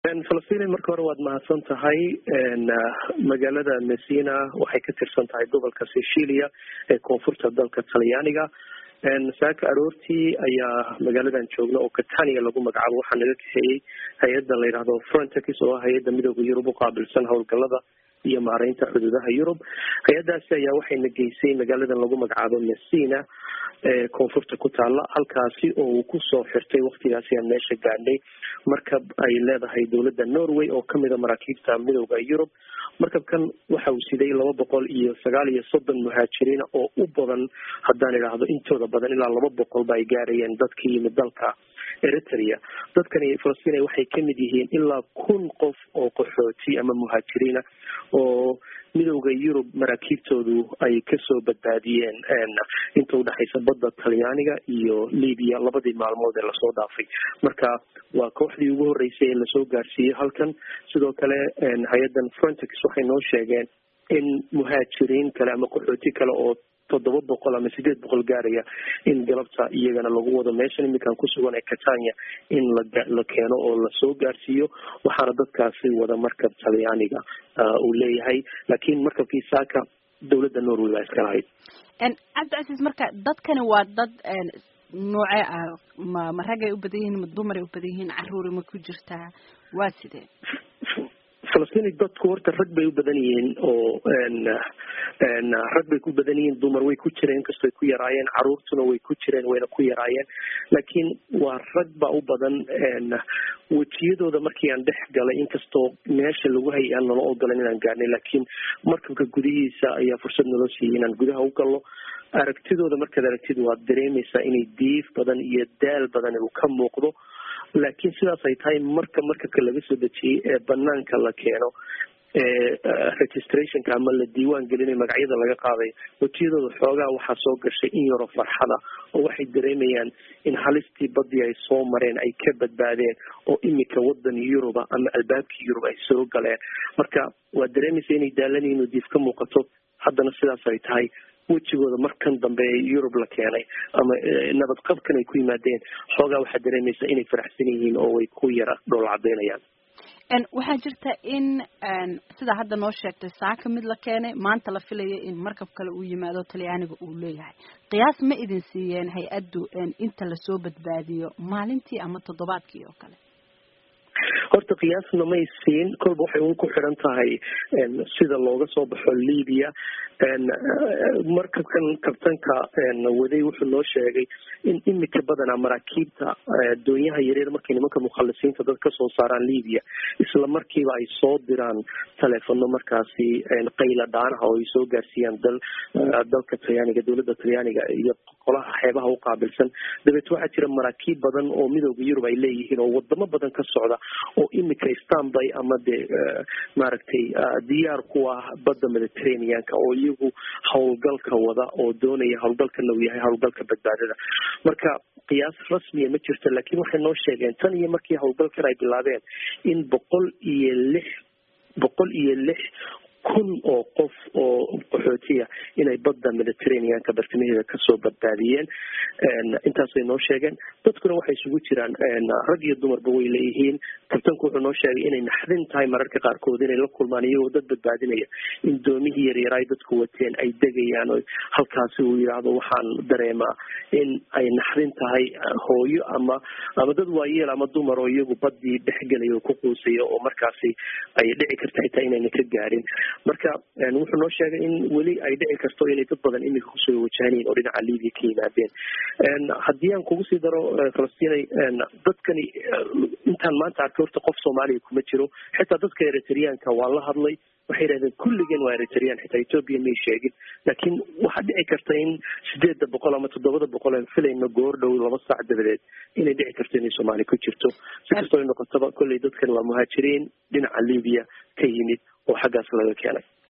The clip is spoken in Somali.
falastiin marka hore waad mahadsan tahay magaalada messina waxay ka tirsan tahay gobolka sicilia ee koonfurta dalka talyaaniga saaka aroortii ayaa magaaladan joogna oo catania lagu magacaabo waxaa naga kaxeeyey hay-adda la yidhahdo frontex oo ah hay-adda midooda yurub uqaabilsan howlgalada iyo maareynta xuduudaha yurub hay-addaasi ayaa waxayna geysay magaaladan lagu magacaabo messina ee koonfurta ku taala halkaasi oo uu kusoo xirtay waktigaasi aan meesha gaadhnay markab ay leedahay dowladda norway oo kamida maraakiibta midooda yurub markabkan waxa uu siday laba boqol iyo sagaal iyo soddon muhaajiriina oo u badan haddaan idhaahdo intooda badan ilaa laba boqolba ay gaarayeen dadka yimid dalka eritrea dadkani falastiin waxay kamid yihiin ilaa kun qof oo qaxooti ama muhaajiriina oo midowda yurub maraakiibtoodu ay kasoo badbaadiyeen inta udhexaysa badda talyaaniga iyo libiya labadii maalmood ee lasoo dhaafay marka waa kooxdii ugu horeysay ee lasoo gaarsiiyey halkan sidoo kale hay-addan frontex waxay noo sheegeen in muhaajiriin kale ama qaxooti kale oo toddoba boqol ama sideed boqol gaaraya in galabta iyagana lagu wado meeshan iminkaan kusugan ee catania in la keeno oo lasoo gaarsiiyo waxaana dadkaasi wada markab talyaaniga uu leeyahay laakiin markabkii saaka dowladda norway baa iska lahayd cabdicasiis marka dadkani waa dad noocee ah ma ma ragay u badan yihiin ma dumaray u badan yihiin caruuri ma ku jirtaa waa sidee falastiin dadku horta rag bay u badan yihiin oo rag bay ku badan yihiin dumar way ku jireen inkastoy ku yaraayeen caruurtuna way ku jireen wayna ku yaraayeen laakiin waa rag baa u badan wejiyadooda markii aan dhex galay inkastoo meesha lagu hayay aan nala ogolan inaan gaarnay laakiin markabka gudihiisa ayaa fursad naloo siiyey inaan gudaha u galno aragtidooda markaad aragtid waad dareemaysaa inay diif badan iyo daal badan uu ka muuqdo laakiin sidaas ay tahay marka markabka laga soo dejiyey ee banaanka la keeno registrationka ama la diiwaan gelinay magacyada laga qaaday wejiyadooda xoogaa waxaa soo gashay in yaroo farxada oo waxay dareemayaan in halistii badii ay soo mareen ay ka badbaadeen oo imika wadan yuruba ama albaabkii yurub ay soo galeen marka waad dareemaysa inay daalanihiin oo diif ka muuqato haddana sidaas ay tahay wejigooda markan dambe ee yurub la keenay ama nabad qabkan ay ku yimaadeen xoogaa waxaad dareemaysaa inay faraxsan yihiin oo way ku yara dhool cadeynayaan waxaa jirta in sidaa hadda noo sheegtay saaka mid la keenay maanta la filaya in markab kale uu yimaado talyaaniga uu leeyahay qiyaas ma idin siiyeen hay-addu inta lasoo badbaadiyo maalintii ama toddobaadkii oo kale horta qiyaasna may siin kolba waxay un ku xiran tahay sida looga soo baxo libya markabkan kabtanka waday wuxuu noo sheegay in imika badanaa maraakiibta doonyaha yaryar markay nimanka mukhalisiinta dad kasoo saaraan libya isla markiiba ay soo diraan taleefono markaasi qayla dhaanaha oo ay soo gaarsiiyaan dal dalka talyaaniga dowladda talyaaniga iyo qolaha xeebaha u qaabilsan dabeet waxaa jira maraakiib badan oo midooda yurub ay leeyihiin oo wadamo badan ka socda oo imika stanby ama dee maaragtay diyaar ku ah badda mediterraneanka oo iyagu howlgalka wada oo doonaya howlgalkana uu yahay howlgalka badbaadada marka qiyaas rasmiya ma jirto laakiin waxay noo sheegeen tan iyo markii howlgalkan ay bilaabeen in boqol iyo lix boqol iyo lix kun oo qof oo qaxootiya inay badda mediterraneanka bartamaheeda kasoo badbaadiyeen intaasay noo sheegeen dadkuna waxay isugu jiraan rag iyo dumarba way leeyihiin kabtanku wuxuu noo sheegay inay naxdin tahay mararka qaarkood inay la kulmaan iyagoo dad badbaadinaya in doomihii yaryar ay dadku wateen ay degayaan oo halkaasi uu yidhaahdo waxaan dareemaa in ay naxdin tahay hooyo ama ama dad waayeel ama dumar oo iyagu badii dhexgelaya oo ku quusaya oo markaasi ay dhici karta xitaa inayna ka gaarin marka wuxuu noo sheegay in weli ay dhici karto inay dad badan imika kusoo wajahanyiin oo dhinaca libya ka yimaadeen haddii aan kugu sii daro falastinay dadkani intaan maanta arkay horta qof soomaaliya kuma jiro xitaa dadka eritreanka waa la hadlay waxay yidhahdeen kulligeen waa eritrean xitaa ethoopia may sheegin laakiin waxaa dhici karta in sideedda boqol ama toddobada boqol aan filayno goor dhow laba saac dabadeed inay dhici karto inay soomaali ku jirto si kastoo ay noqotaba kolley dadkan waa muhaajiriin dhinaca libya ka yimid oo xaggaas laga keenay